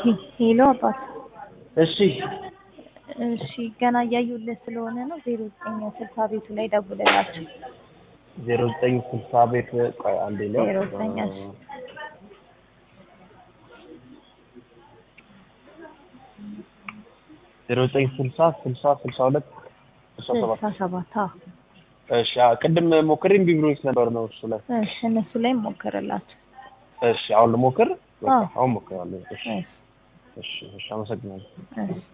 ሄሎ አባት። እሺ እሺ ገና እያዩለት ስለሆነ ነው። ዜሮ ዘጠኝ ስልሳ ቤቱ ላይ ደውልላቸው። ዜሮ ዘጠኝ ስልሳ ቤት ቆይ አንዴ ነው ዜሮ ዘጠኝ እሺ። ዜሮ ዘጠኝ ስልሳ ስልሳ ስልሳ ሁለት ስልሳ ሰባት ስልሳ ሰባት አዎ። እሺ አዎ፣ ቅድም ሞክሬ እምቢ ብሎኝ ነበር ነው እሱ ላይ እሺ እነሱ ላይ ሞክርላቸው። እሺ አሁን ልሞክር በቃ አዎ። አሁን ሞክራለሁ እሺ እሺ እሺ እሺ አመሰግናለሁ እሺ